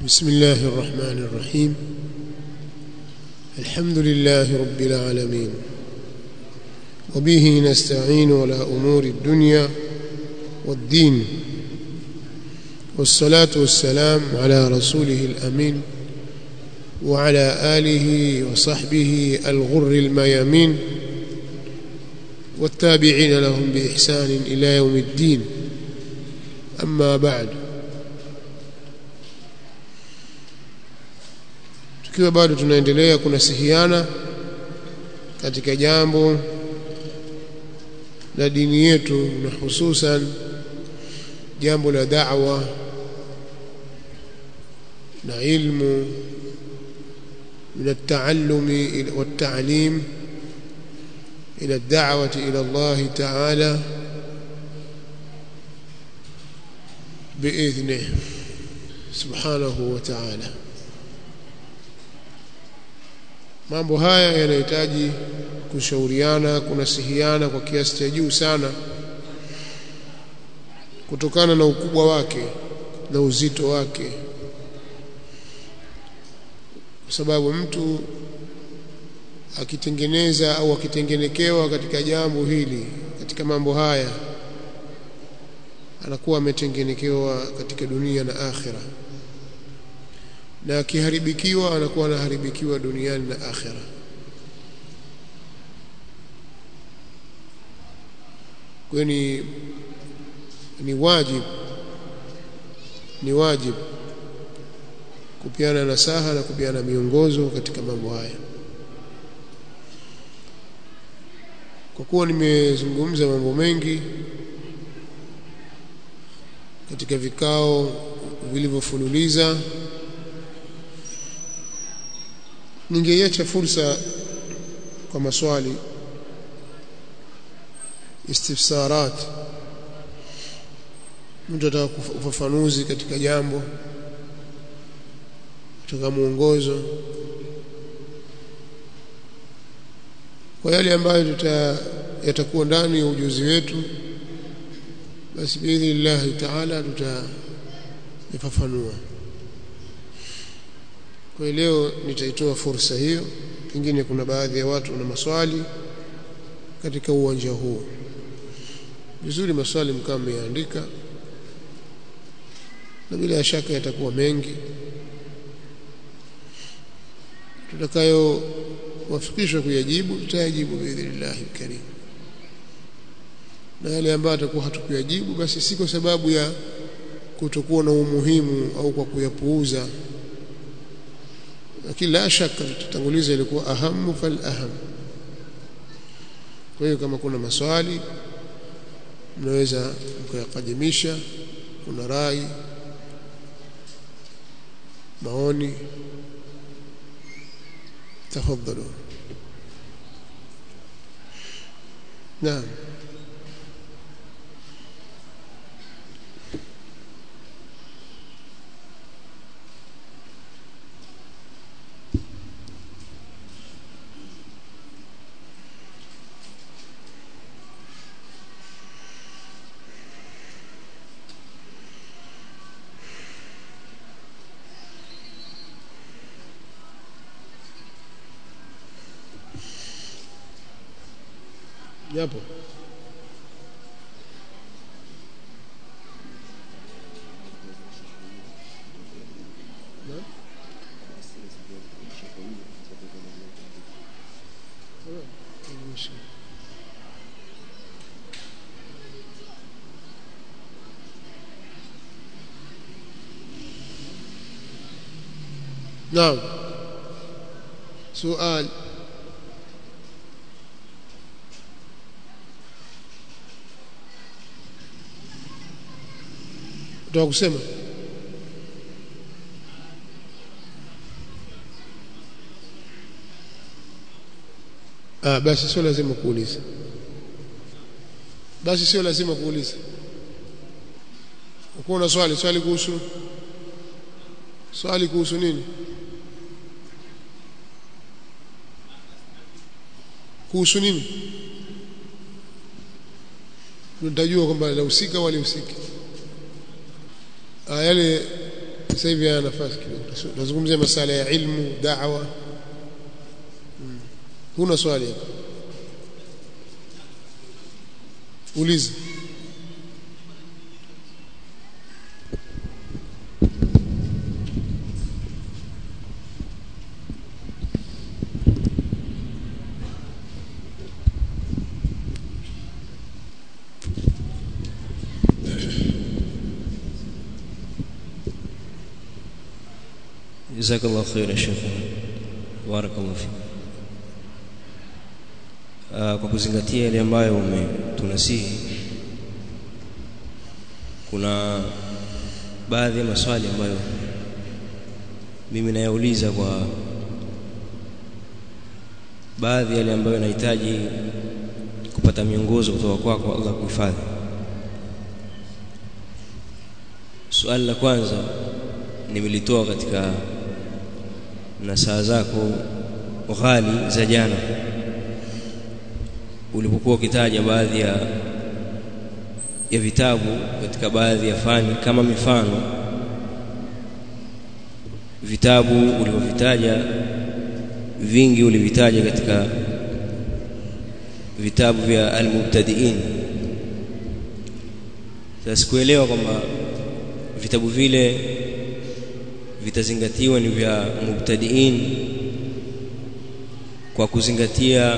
بسم الله الرحمن الرحيم الحمد لله رب العالمين وبه نستعين على أمور الدنيا والدين والصلاة والسلام على رسوله الأمين وعلى آله وصحبه الغر الميامين والتابعين لهم بإحسان إلى يوم الدين أما بعد tukiwa bado tunaendelea kunasihiana katika jambo la dini yetu na hususan jambo la da'wa na ilmu من التعلم والتعليم إلى الدعوة إلى الله تعالى بإذنه سبحانه وتعالى mambo haya yanahitaji kushauriana kunasihiana kwa kiasi cha juu sana kutokana na ukubwa wake na uzito wake kwa sababu mtu akitengeneza au akitengenekewa katika jambo hili katika mambo haya anakuwa ametengenekewa katika dunia na akhira na akiharibikiwa anakuwa anaharibikiwa duniani na akhira kwa ni ni wajibu ni wajibu kupiana nasaha na kupiana miongozo katika mambo haya kwa kuwa nimezungumza mambo mengi katika vikao vilivyofululiza ningeiacha fursa kwa maswali istifsarat mtu ataka ufafanuzi katika jambo kutoka mwongozo kwa yale ambayo tuta yatakuwa ndani ya ujuzi wetu basi biidhnillahi taala tutayafafanua kwa leo nitaitoa fursa hiyo pengine kuna baadhi ya watu na maswali katika uwanja huu vizuri maswali mkao mmeandika na bila shaka yatakuwa mengi tutakayo wafikishwa kuyajibu tutayajibu biidhnillah karim na yale ambayo atakuwa hatukuyajibu basi si kwa sababu ya kutokuwa na umuhimu au kwa kuyapuuza lakini la shaka tutatanguliza ilikuwa ahamu fal aham kwa hiyo kama kuna maswali mnaweza mkayakadimisha kuna rai maoni تفضلوا نعم japo نعم سؤال ndio kusema ah basi sio lazima kuuliza basi sio lazima kuuliza uko na swali swali kuhusu swali kuhusu nini kuhusu nini tutajua kwamba lahusika wala husiki yale sasa hivi ana nafasi kidogo nazungumzia masala ya ilmu da'wa hmm. huna swali hapa uliza جزاك الله خير يا شيخ بارك الله فيك kwa kuzingatia yale ambayo umetunasihi kuna baadhi ya maswali ambayo mimi nayauliza kwa baadhi yale ambayo nahitaji kupata miongozo kutoka kwako kwa Allah kuhifadhi swali la kwanza nimelitoa katika nasaa zako ghali za jana ulipokuwa ukitaja baadhi ya ya vitabu katika baadhi ya fani kama mifano vitabu ulivyovitaja vingi ulivitaja katika vitabu vya almubtadiin sasa sikuelewa kwamba vitabu vile vitazingatiwa ni vya mubtadiin kwa kuzingatia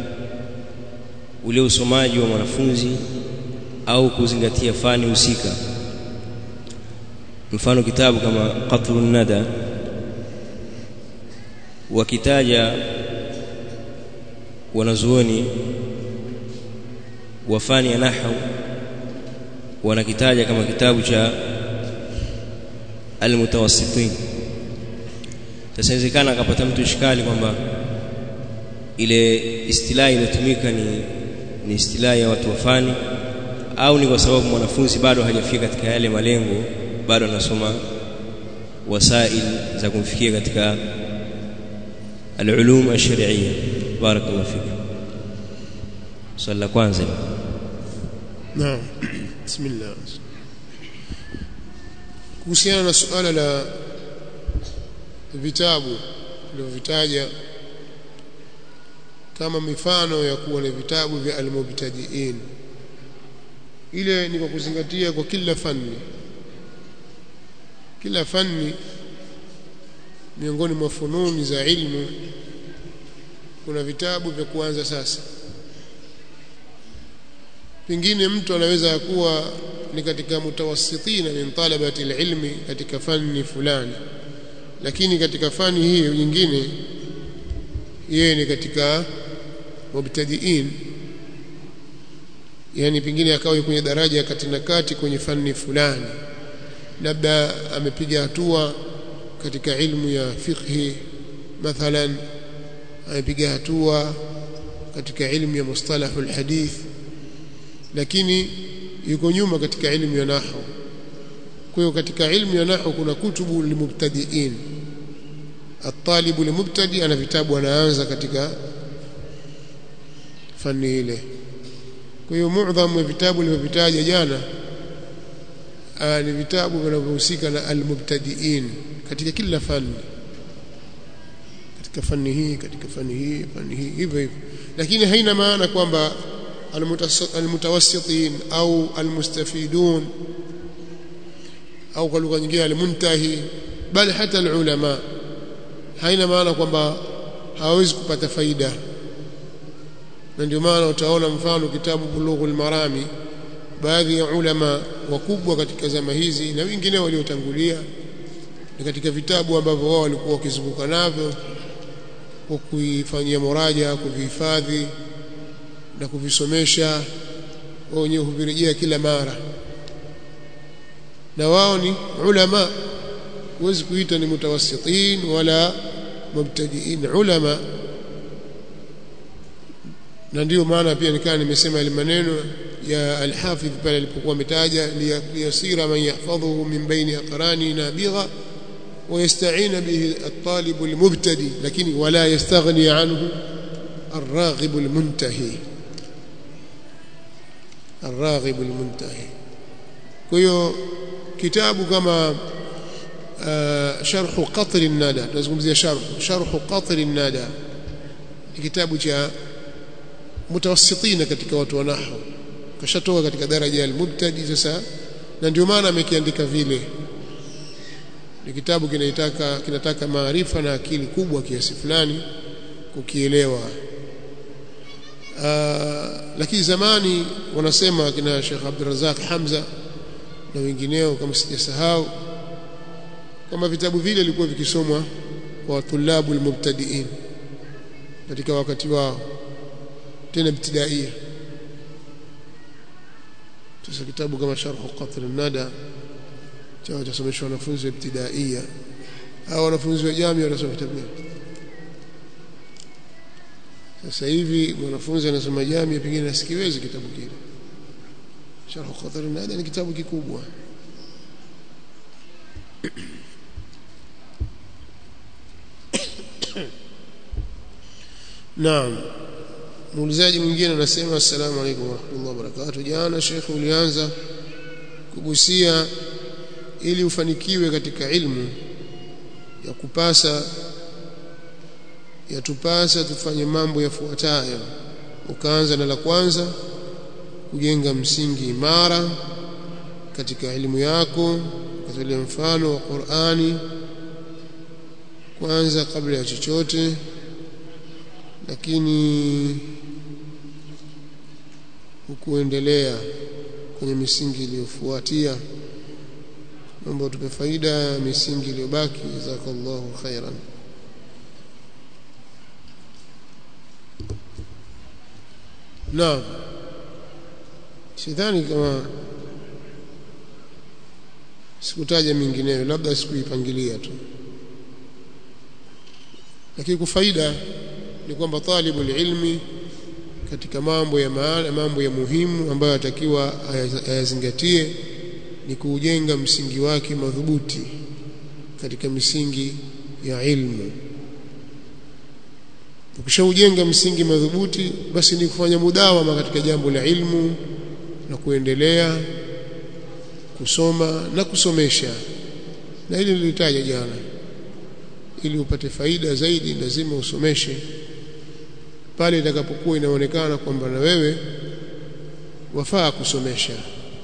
ule usomaji wa mwanafunzi au kuzingatia fani husika mfano kitabu kama qatrun nada wakitaja wanazuoni wa fani ya nahwu wanakitaja kama kitabu cha almutawassitin sasa inawezekana akapata mtu ishkali kwamba ile istilahi inatumika ni ni istilahi ya watu wa fani au ni kwa sababu mwanafunzi bado hajafika katika yale malengo bado anasoma wasail za kumfikia katika العلوم الشرعيه بارك الله فيك swali la kwanza naam bismillah kuhusiana na suala la vitabu vitaja kama mifano ya kuwa na vitabu vya almubtadiin ile ni kwa kuzingatia kwa kila fani kila fani miongoni mwa fununi za ilmu kuna vitabu vya kuanza sasa pengine mtu anaweza kuwa ni katika mutawassitina min talabati ilmi katika fani fulani lakini katika fani hii nyingine yeye ni katika mubtadiin yani pengine akawa kwenye daraja ya kati na kati kwenye fani fulani labda amepiga hatua katika ilmu ya fiqhi mathalan amepiga hatua katika ilmu ya mustalahul hadith lakini yuko nyuma katika ilmu ya nahwu kwa hiyo katika ilmu ya nahwu kuna kutubu limubtadiin atalibu limubtadi ana vitabu anaanza katika fani ile kwa hiyo muadhamu ya vitabu nilivyovitaja jana ni vitabu vinavyohusika na almubtadiin katika kila fani katika fani hii katika fani hii fani hii hivyo hivyo lakini haina maana kwamba almutawassitin au almustafidun au kwa lugha nyingine almuntahi bali hata alulama haina maana kwamba hawawezi kupata faida na ndio maana utaona mfano kitabu bulughul marami baadhi ya ulama wakubwa katika zama hizi na wengine waliotangulia ni katika vitabu ambavyo wao walikuwa wakizunguka navyo kwa kuifanyia muraja kuvihifadhi na kuvisomesha wao wenyewe huvirejea kila mara na wao ni ulama huwezi kuita ni mutawassitin wala mubtadiin ulama na ndiyo maana pia nikaa nimesema ile maneno ya al-Hafidh pale alipokuwa ametaja liyasira man yahfadhuhu min baini aqrani nabigha ويستعين به الطالب المبتدي لكن ولا يستغني عنه الراغب المنتهي الراغب المنتهي كيو كتاب كما sharh qatr an-nada tunazungumzia sharh sharh qatr an-nada ni kitabu cha mutawassitina katika watu wa nahwu kashatoka katika daraja al-mubtadi sasa na ndio maana amekiandika vile ni kitabu kinaitaka kinataka maarifa na akili kubwa kiasi fulani kukielewa uh, lakini zamani wanasema kina Sheikh Abdurrazak Hamza na wengineo kama sijasahau kama vitabu vile vilikuwa vikisomwa kwa tulabu almubtadiin katika wakati wao tena ibtidaia sasa kitabu kama sharh qatr an-nada cha kusomeshwa wanafunzi wa ibtidaia au wanafunzi wa jamii wanasoma kitabu gani sasa hivi mwanafunzi anasoma jamii pengine nasikiwezi kitabu kile sharh qatr an-nada ni kitabu kikubwa Naam. Muulizaji mwingine anasema assalamu alaykum wa rahmatullahi wa barakatuh. Jana Sheikh ulianza kugusia ili ufanikiwe katika ilmu ya kupasa yatupasa tufanye mambo yafuatayo. Ukaanza na la kwanza kujenga msingi imara katika elimu yako, katolea mfano wa Qur'ani kwanza kabla ya chochote lakini hukuendelea kwenye misingi iliyofuatia mambo tupe faida ya misingi iliyobaki jazakallahu khairan naam sidhani kama sikutaja mingineyo labda sikuipangilia tu lakini kwa faida ni kwamba talibul ilmi katika mambo ya maana mambo ya muhimu ambayo atakiwa ayazingatie ni kuujenga msingi wake madhubuti katika misingi ya ilmu ukishaujenga msingi madhubuti basi ni kufanya mudawama katika jambo la ilmu na kuendelea kusoma na kusomesha na hili nilitaja jana ili upate faida zaidi lazima usomeshe pale itakapokuwa inaonekana kwamba na wewe wafaa kusomesha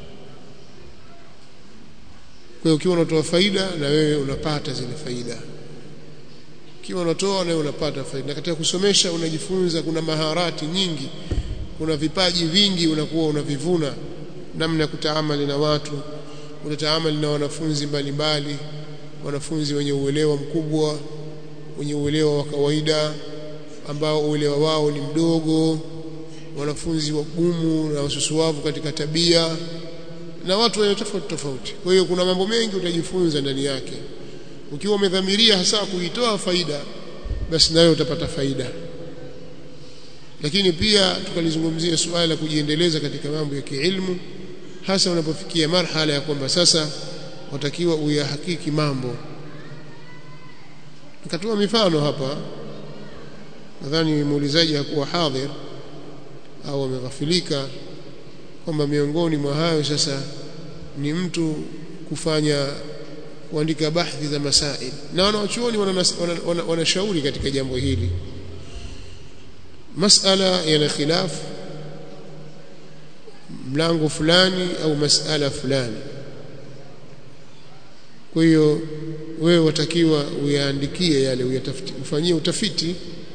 kwa hiyo ukiwa unatoa faida na wewe unapata zile faida ukiwa unatoa na wewe unapata faida na katika kusomesha unajifunza kuna maharati nyingi kuna vipaji vingi unakuwa unavivuna namna ya kutaamali na watu unataamali na wanafunzi mbalimbali wanafunzi wenye uelewa mkubwa wenye uelewa wa kawaida ambao uelewa wao ni mdogo wanafunzi wagumu na wasusuavu katika tabia na watu wenye tofauti tofauti kwa hiyo kuna mambo mengi utajifunza ndani yake ukiwa umedhamiria hasa kuitoa faida basi nayo utapata faida lakini pia tukalizungumzia suala la kujiendeleza katika mambo ya kiilmu hasa unapofikia marhala ya kwamba sasa watakiwa uyahakiki mambo nikatoa mifano hapa nadhani muulizaji hakuwa hadhir au ameghafilika kwamba miongoni mwa hayo sasa ni mtu kufanya kuandika bahthi za masail na wanawachuoni wanashauri wana, wana, wana katika jambo hili masala yana khilafu mlango fulani au masala fulani kwa hiyo wewe watakiwa uyaandikie yale uyatafiti ufanyie utafiti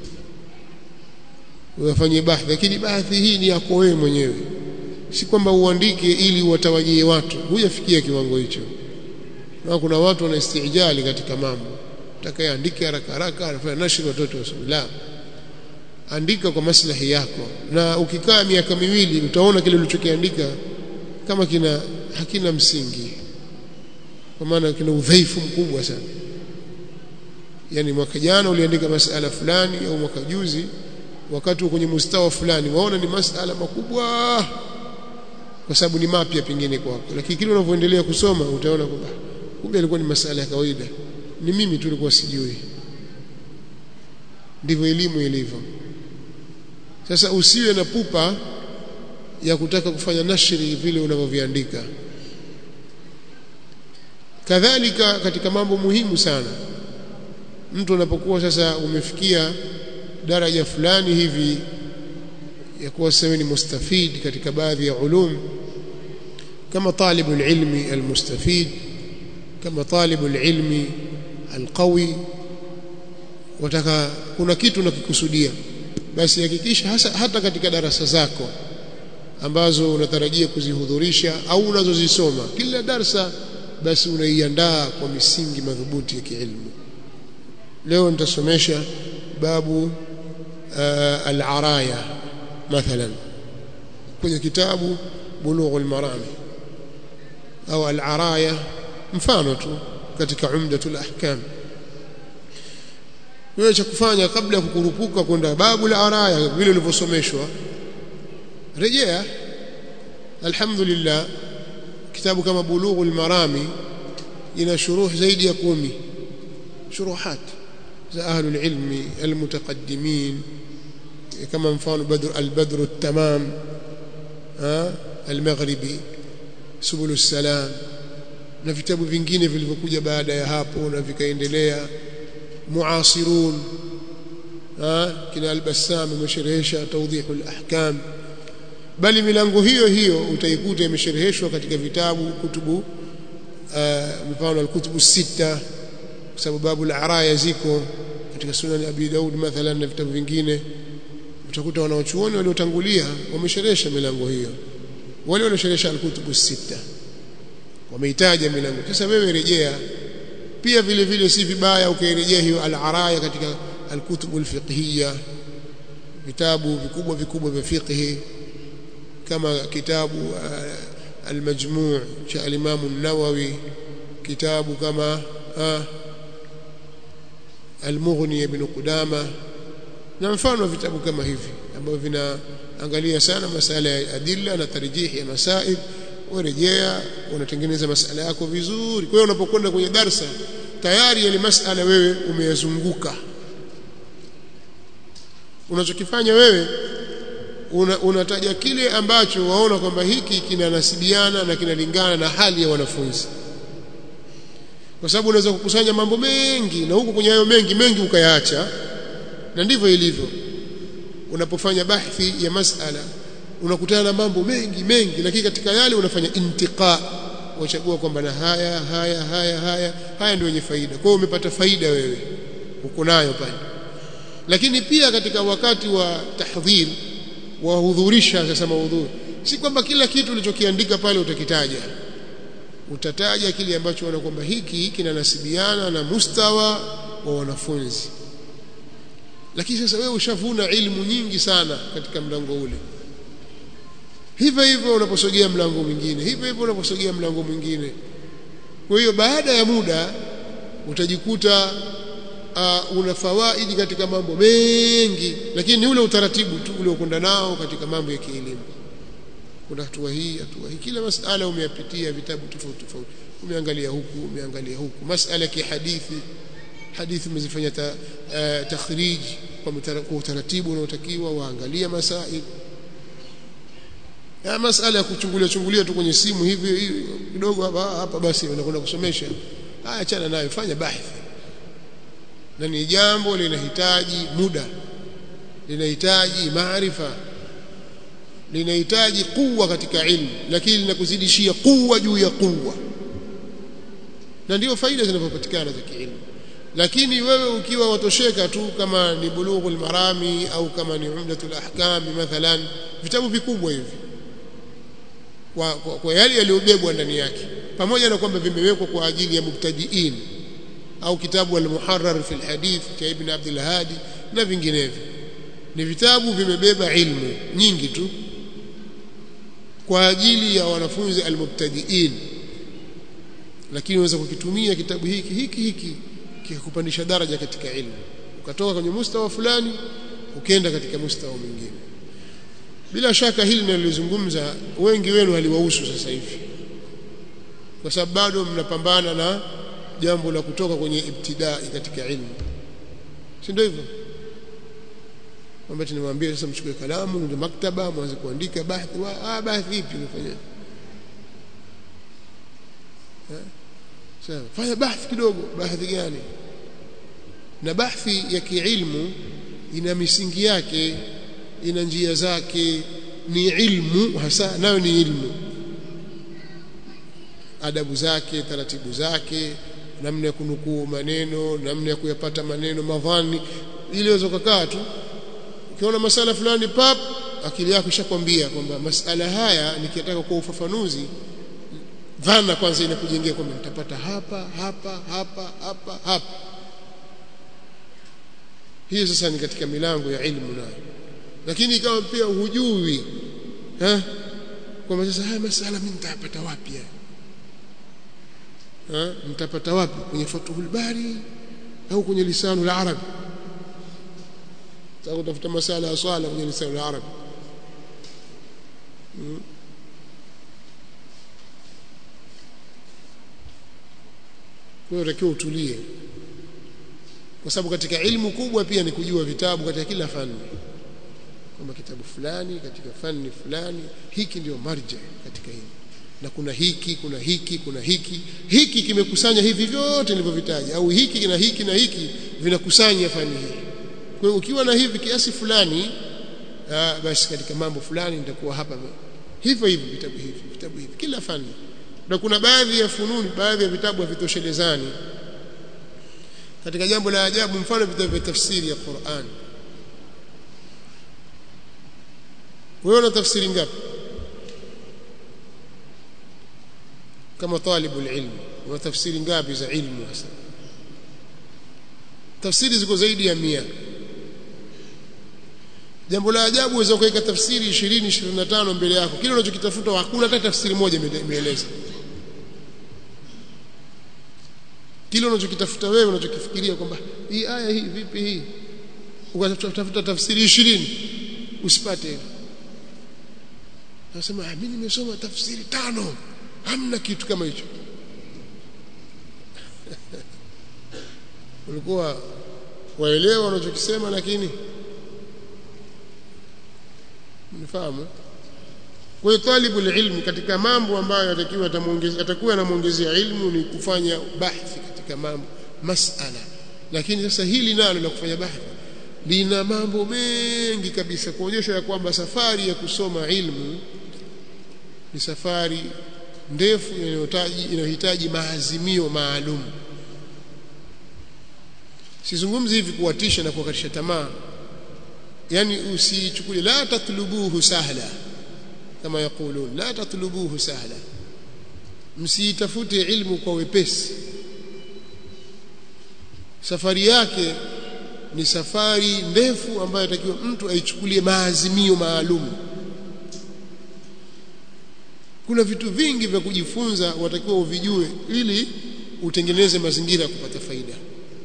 uyafanyie bahthi lakini bahthi hii ni yako wewe mwenyewe si kwamba uandike ili uwatawanyie watu hujafikia kiwango hicho na kuna watu wana istijali katika mambo utakayeandike haraka haraka anafanya nashri watoto wasome la andika kwa maslahi yako na ukikaa miaka miwili utaona kile ulichokiandika kama kina hakina msingi kwa maana kina udhaifu mkubwa sana yani mwaka jana uliandika masala fulani au mwaka juzi wakati kwenye mustawa fulani waona ni masala makubwa kwa sababu ni mapya pengine kwako lakini kile unavyoendelea kusoma utaona kwamba kumbe ilikuwa ni masala ya kawaida ni mimi tu nilikuwa sijui ndivyo elimu ilivyo sasa usiwe na pupa ya kutaka kufanya nashri vile unavyoviandika kadhalika katika mambo muhimu sana mtu unapokuwa sasa umefikia daraja fulani hivi ya kuwa sasa ni mustafid katika baadhi ya ulum kama talibul ilmi almustafid kama talibul ilmi alqawi wataka kuna kitu unakikusudia basi hakikisha hasa hata katika darasa zako ambazo unatarajia kuzihudhurisha au unazozisoma kila darsa basi unaiandaa kwa misingi madhubuti ya kiilmu leo nitasomesha babu uh, al-araya mathalan kwenye kitabu bulugh al-marami au al-araya mfano tu katika umdatul ahkam wewe cha kufanya kabla ya kukurupuka kwenda babu al-araya vile ulivyosomeshwa rejea alhamdulillah kitabu kama bulughul marami ina shuruh zaidi ya kumi shuruhat za ahlul ilmi almutaqaddimin kama mfano badr albadr التمام المغربي subul salam na vitabu vingine vilivyokuja baada ya hapo na vikaendelea muasirun kina al-Bassam amesherehesha tawdihul ahkam bali milango hiyo hiyo utaikuta imeshereheshwa katika vitabu kutubu mfano al-kutubu sita kwa sababu babu al-araya ziko katika sunan abi daud mathalan na vitabu vingine utakuta wanaochuoni waliotangulia wamesherehesha milango hiyo wale waliosherehesha al-kutubu sita wameitaja milango sasa wewe rejea pia vile vile si vibaya ukairejea hiyo al-araya katika al-kutubu al-fiqhiyya vitabu vikubwa vikubwa vya fiqhi kama kitabu al-majmu' cha al-Imam an-Nawawi kitabu kama al-Mughni ibn Qudama na mfano vitabu kama hivi ambavyo vinaangalia sana masala ya adilla na tarjihi ya masail urejea unatengeneza masala yako vizuri kwa hiyo unapokwenda kwenye darsa tayari yale masala wewe umeyazunguka unachokifanya wewe una, unataja kile ambacho waona kwamba hiki kinanasibiana na kinalingana na hali ya wanafunzi kwa sababu unaweza kukusanya mambo mengi na huko kwenye hayo mengi mengi ukayaacha na ndivyo ilivyo unapofanya bahthi ya masala unakutana na mambo mengi mengi lakini katika yale unafanya intiqa wachagua kwamba na haya haya haya haya haya ndio yenye faida kwa hiyo umepata faida wewe uko nayo pale lakini pia katika wakati wa tahdhir wahudhurisha sasa maudhui si kwamba kila kitu ulichokiandika pale utakitaja utataja kile ambacho wana kwamba hiki kinanasibiana na mustawa wa wanafunzi lakini sasa wewe ushavuna ilmu nyingi sana katika mlango ule hivyo hivyo unaposogea mlango mwingine hivyo hivyo unaposogea mlango mwingine kwa hiyo baada ya muda utajikuta uh, una fawaidi katika mambo mengi lakini ni ule utaratibu tu uliokwenda nao katika mambo ya kielimu kuna hatua hii hatua hii kila masala umeyapitia vitabu tofauti tofauti umeangalia huku umeangalia huku masala ya hadithi hadithi umezifanya ta, uh, takhrij kwa utaratibu unaotakiwa waangalia masail ya masala ya kuchungulia chungulia tu kwenye simu hivi kidogo hapa hapa basi unakwenda kusomesha haya achana nayo fanya bahthi na ni jambo linahitaji muda linahitaji maarifa linahitaji kuwa katika ilmu lakini linakuzidishia kuwa juu ya kuwa na ndio faida zinazopatikana za kiilmu lakini wewe ukiwa watosheka tu kama ni bulughul marami au kama ni umdatul ahkam mathalan vitabu vikubwa hivi kwa, kwa, kwa yale yaliyobebwa ndani yake pamoja na kwamba vimewekwa kwa ajili ya mubtadiin au kitabu al-muharrar fi al-hadith cha ibn Abdul Hadi na vinginevyo ni vitabu vimebeba ilmu nyingi tu kwa ajili ya wanafunzi al-mubtadiin lakini unaweza kukitumia kitabu hiki hiki hiki kikakupandisha daraja katika ilmu ukatoka kwenye mustawa fulani ukaenda katika mustawa mwingine bila shaka hili nalozungumza wengi wenu haliwahusu sasa hivi kwa sababu bado mnapambana na jambo la kutoka kwenye ibtidai katika ilmu si ndio hivyo kwamba tunamwambia sasa mchukue kalamu ndio maktaba mwanze kuandika bahthi wa ah bahthi ipi unafanya sawa fanya bahthi kidogo bahthi gani na bahthi ya kiilmu ina misingi yake ina njia zake ni ilmu hasa nayo ni ilmu adabu zake taratibu zake namna ya kunukuu maneno namna ya kuyapata maneno madhani ili uweze kukaa tu ukiona masala fulani pap akili yako ishakwambia kwamba masala haya nikitaka kwa ufafanuzi dhana kwanza inakujengea kwamba nitapata hapa hapa hapa hapa hapa hiyo sasa ni katika milango ya ilmu nayo lakini kama pia hujui eh kwamba sasa haya masala mimi nitapata wapi haya eh mtapata wapi kwenye Fathul Bari au kwenye lisanu la Arabi sasa utafuta masala ya swala kwenye lisanu la Arabi hmm. kwa hiyo takiwa utulie kwa sababu katika ilmu kubwa pia ni kujua vitabu katika kila fani kwamba kitabu fulani katika fani fulani hiki ndio marja katika hili na kuna hiki kuna hiki kuna hiki hiki kimekusanya hivi vyote nilivyovitaja au hiki na hiki na hiki vinakusanya fani hii kwa hiyo ukiwa na hivi kiasi fulani aa, basi katika mambo fulani nitakuwa hapa hivyo hivi vitabu hivi vitabu hivi kila fani na kuna baadhi ya fununi baadhi ya vitabu havitoshelezani katika jambo la ajabu mfano vitabu vya tafsiri ya Qur'an wewe una tafsiri ngapi kama talibu ilmu una tafsiri ngapi za ilmu hasa tafsiri ziko zaidi ya mia jambo la ajabu uweza kuweka tafsiri 20 25 mbele yako kile unachokitafuta hakuna hata tafsiri moja imeeleza kile unachokitafuta wewe unachokifikiria kwamba hii aya hii vipi hii ukatafuta tafsiri 20 usipate nasema mimi nimesoma tafsiri tano hamna kitu kama hicho ulikuwa waelewa unachokisema lakini mnifahamu kwa hiyo talibu ilmi katika mambo ambayo atakiwa atakuwa anamuongezea ilmu ni kufanya bahthi katika mambo masala lakini sasa hili nalo la kufanya bahthi lina mambo mengi kabisa kuonyesha ya kwamba safari ya kusoma ilmu ni safari ndefu inayohitaji inayohitaji maazimio maalum sizungumzi hivi kuwatisha na kuwakatisha tamaa yani usichukulie la tatlubuhu sahla kama yakulun la tatlubuhu sahla msiitafute ilmu kwa wepesi safari yake ni safari ndefu ambayo atakiwa mtu aichukulie maazimio maalum kuna vitu vingi vya kujifunza watakiwa uvijue ili utengeneze mazingira ya kupata faida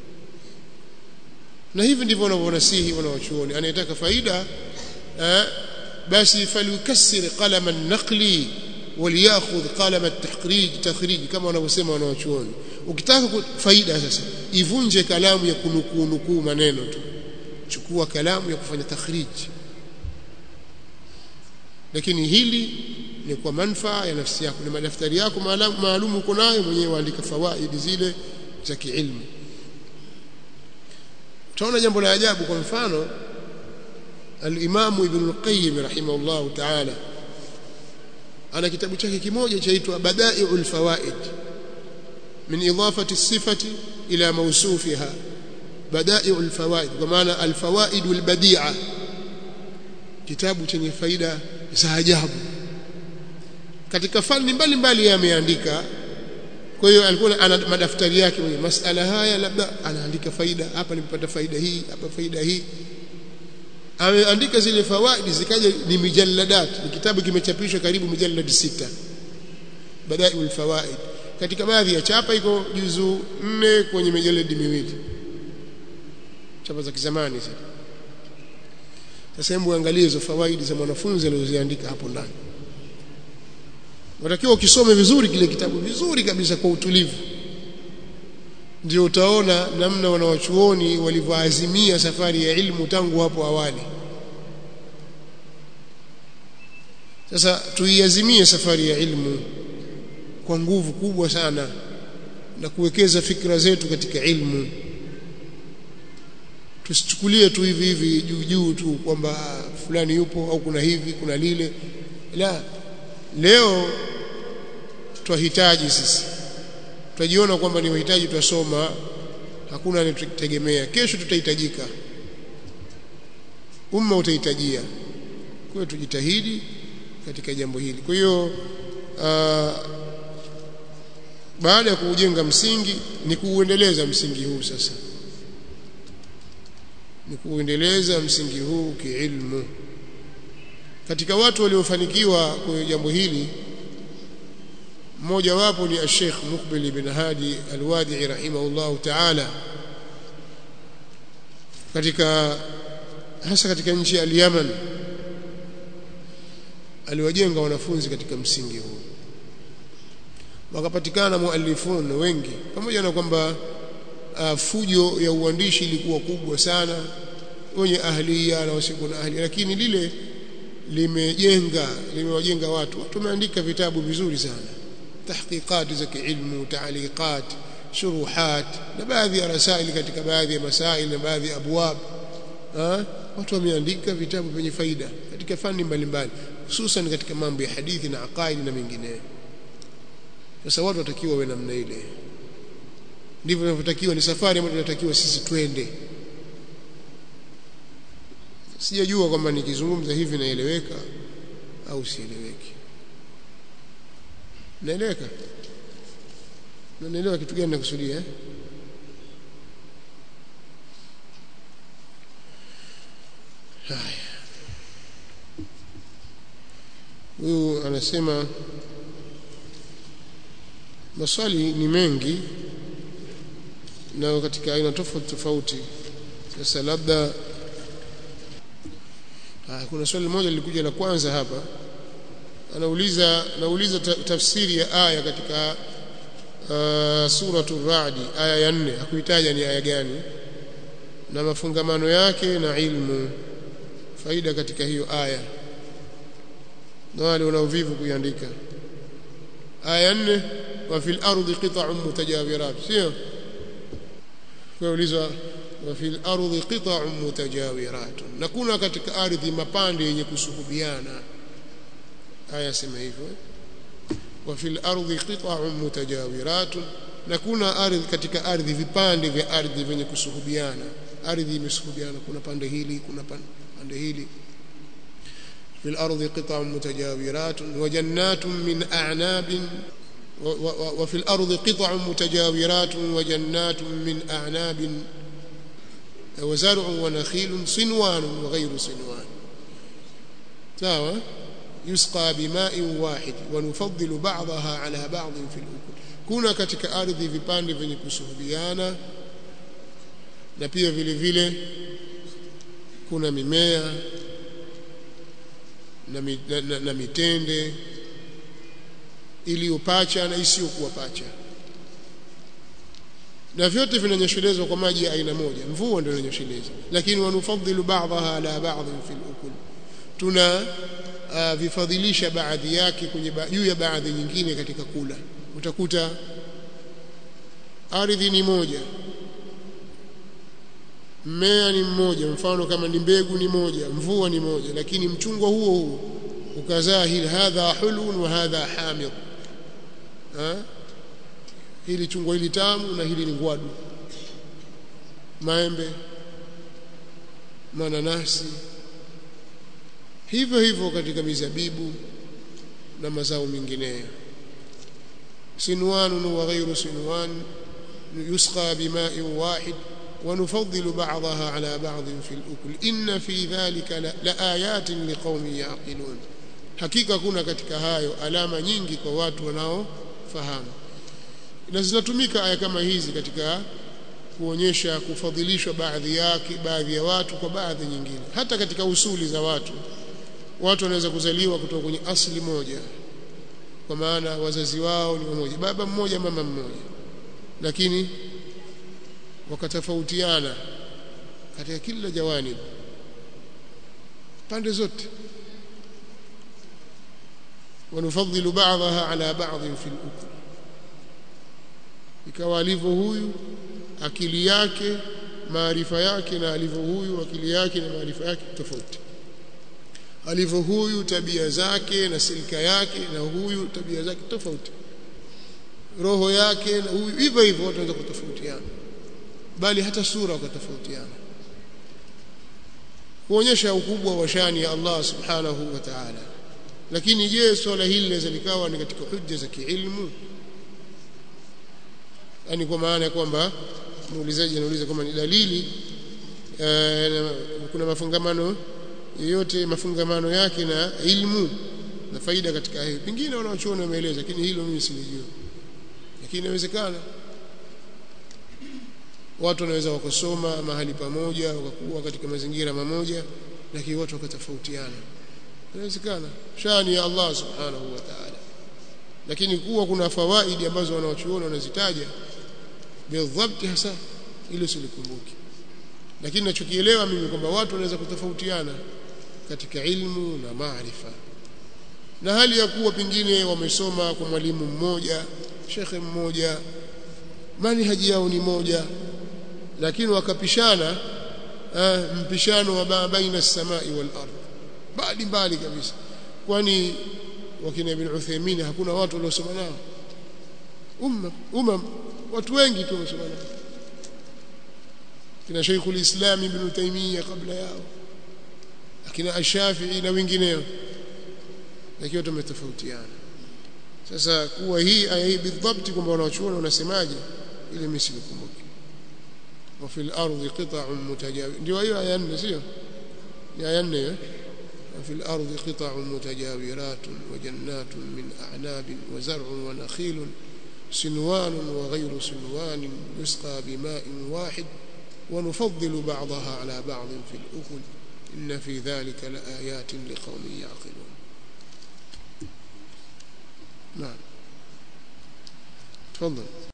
na hivi ndivyo wanavyonasihi wanawachuoni anayetaka faida eh, basi falyukassir qalama an-naqli waliyakhudh qalama at-tahrij takhrij kama wanavyosema wanawachuoni ukitaka faida sasa ivunje kalamu ya kunukuu nukuu maneno tu chukua kalamu ya kufanya takhrij lakini hili ni kwa manufaa ya nafsi yako ni madaftari yako maalum uko nayo mwenyewe andika fawaidi zile za kiilmu utaona jambo la ajabu kwa mfano al-Imam Ibn al-Qayyim rahimahullah ta'ala ana kitabu chake kimoja chaitwa Bada'i'ul Fawaid min idafati sifati ila mawsufiha Bada'i'ul Fawaid kwa maana al-fawaid al-badi'a kitabu chenye faida za ajabu katika fani mbalimbali ameandika kwa hiyo alikuwa ana madaftari yake mwenye masala haya labda anaandika faida hapa nimepata faida hii hapa faida hii ameandika zile fawaidi zikaja ni mijalladat ni kitabu kimechapishwa karibu mijallad sita badaiul fawaid katika baadhi ya chapa iko juzu nne kwenye mijaladi miwili chapa za kizamani sasa sasa hebu angalie hizo fawaidi za mwanafunzi alizoziandika hapo ndani Unatakiwa ukisome vizuri kile kitabu vizuri kabisa kwa utulivu. Ndio utaona namna wanawachuoni walivyoazimia safari ya ilmu tangu hapo awali. Sasa tuiazimie safari ya ilmu kwa nguvu kubwa sana na kuwekeza fikra zetu katika ilmu tusichukulie tu hivi hivi juu juu tu kwamba fulani yupo au kuna hivi kuna lile la leo twahitaji sisi tutajiona kwamba ni wahitaji tutasoma hakuna anayetegemea kesho tutahitajika umma utahitajia kwa hiyo tujitahidi katika jambo hili kwa hiyo baada ya kuujenga msingi ni kuuendeleza msingi huu sasa ni kuuendeleza msingi huu kiilmu katika watu waliofanikiwa kwenye jambo hili mmoja wapo ni Sheikh Muqbil ibn Hadi Al-Wadi'i rahimahullah ta'ala katika hasa katika nchi ya Yemen aliwajenga wanafunzi katika msingi huu wakapatikana muallifun wengi pamoja na kwamba uh, fujo ya uandishi ilikuwa kubwa sana wenye ahlia na wasio na ahlia lakini lile limejenga limewajenga watu watu wameandika vitabu vizuri sana tahqiqat za kiilmu taaliqat shuruhat na baadhi ya rasaili katika baadhi ya masail na baadhi ya abwab watu wameandika vitabu vyenye faida katika fani mbalimbali hususan katika mambo ya hadithi na aqaidi na mengineyo sasa watu watakiwa wawe namna ile ndivyo inavyotakiwa ni safari ambayo tunatakiwa sisi twende sijajua kwamba nikizungumza hivi naeleweka au sieleweki naeleweka na naelewa kitu gani nakusudia eh? haya huyu anasema maswali ni mengi na katika aina tofauti tofauti sasa labda ah, kuna swali moja lilikuja la kwanza hapa anauliza nauliza tafsiri ya aya katika uh, suratu radi aya ya nne hakuitaja ni aya gani na mafungamano yake na ilmu faida katika hiyo aya na wale wanaovivu kuiandika aya nne wa fil ardi qita'un mutajawirat sio kuulizwa wa fil ardi qita'un mutajawirat na kuna katika ardhi mapande yenye kusuhubiana aya sema hivyo wa fil ardi qita'un mutajawirat na kuna ardhi katika ardhi vipande vya ardhi vyenye kusuhubiana ardhi imesuhubiana kuna pande hili kuna pande hili في الأرض قطع متجاورات وجنات من أعناب وفي الأرض قطع متجاورات وجنات من أعناب وزرع ونخيل صنوان وغير صنوان سواء يسقى بماء واحد ونفضل بعضها على بعض في الأكل kuna katika ardhi vipande vyenye kusuhubiana na pia vile vile kuna mimea na, na, na mitende iliyopacha na isiyokuwa pacha na vyote vinanyeshelezwa kwa maji ya aina moja mvua ndio inanyesheleza lakini wanufadhilu ba'daha ala ba'd fi al-ukul tuna uh, vifadhilisha baadhi yake kwenye juu ya baadhi nyingine katika kula utakuta ardhi ni moja mmea ni mmoja mfano kama ni mbegu ni moja mvua ni moja lakini mchungwa huo huo ukazaa hili hadha hulun wa hadha hamid ha? hili chungwa hili tamu na hili ni ngwadu maembe mananasi hivyo hivyo katika mizabibu na mazao mengineyo sinwan wa ghairu sinwan yusqa bima'in wahid ونفضل بعضها على بعض في الأكل إن في ذلك لآيات لقوم يعقلون hakika kuna katika hayo alama nyingi kwa watu wanaofahamu na zinatumika aya kama hizi katika kuonyesha kufadhilishwa baadhi yake baadhi ya watu kwa baadhi nyingine hata katika usuli za watu watu wanaweza kuzaliwa kutoka kwenye asili moja kwa maana wazazi wao ni mmoja baba mmoja mama mmoja lakini wakatofautiana katika kila jawanib pande zote ونفضل بعضها على بعض في الأكل ikawa alivyo huyu akili yake maarifa yake na alivyo huyu akili yake na maarifa yake tofauti alivyo huyu tabia zake na silika yake na huyu tabia zake tofauti roho yake na huyu hivyo hivyo watu wanaweza kutofautiana bali hata sura wakatofautiana kuonyesha ukubwa wa shani ya Allah subhanahu wa ta'ala lakini je swala hili linaweza likawa ni katika hujja za kiilmu yani kwa maana ya kwamba muulizaji anauliza kama ni dalili uh, kuna mafungamano yoyote mafungamano yake na ilmu na faida katika hiyo pengine wanaochuoni wameeleza lakini hilo mimi silijua lakini inawezekana watu wanaweza wakasoma mahali pamoja wakakuwa katika mazingira mamoja lakini watu wakatofautiana inawezekana shani ya Allah subhanahu wa ta'ala lakini kuwa kuna fawaidi ambazo wanaochuoni wanazitaja bidhabti hasa ile silikumbuki lakini ninachokielewa mimi kwamba watu wanaweza kutofautiana katika ilmu na maarifa na hali ya kuwa pengine wamesoma kwa mwalimu mmoja shekhe mmoja manhaji yao ni moja lakini wakapishana eh, mpishano wa baina samai wal ardh bali mbali kabisa kwani wakina ibn Uthaymeen hakuna watu waliosoma nao umma umma watu wengi tu wamesoma nao kina Sheikhul Islam ibn Taymiyyah kabla yao akina Ash-Shafi'i na wengineo lakini watu wametofautiana sasa kuwa hii aya hii bidhabti kwamba wanachuoni wanasemaje ile mimi sikumbuki وفي الأرض قطع متجاورة ndio hiyo aya 4 sio ni aya 4 وفي الأرض قطع متجاورات وجنات من أعناب وزرع ونخيل سنوان وغير سنوان يسقى بماء واحد ونفضل بعضها على بعض في الأكل إن في ذلك لآيات لقوم يعقلون نعم تفضل